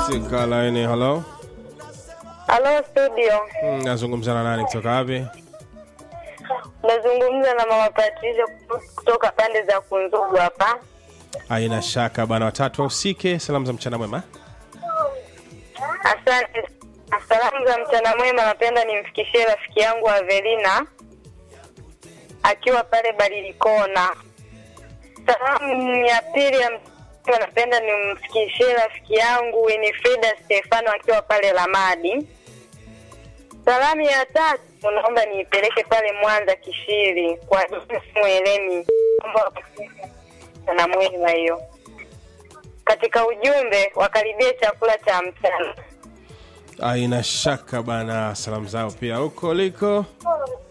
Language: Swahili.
katika laini. Halo, Halo studio, Mm, nazungumza na nani kutoka wapi? nazungumza na mama Patricia kutoka pande za Kunzugu hapa. Haina shaka bana, watatu wahusike. Salamu za mchana mwema. Asante. Salamu za mchana mwema, napenda nimfikishie rafiki yangu Avelina akiwa pale Barilikona. Salamu ya pili ya mchana napenda nimfikishie rafiki yangu Winifrida Stefano akiwa pale Lamadi. Salamu ya tatu naomba niipeleke pale Mwanza Kishiri kwa Mweleni na mwema hiyo. Katika ujumbe wakaribie chakula cha mchana. Haina shaka bana, salamu zao pia huko liko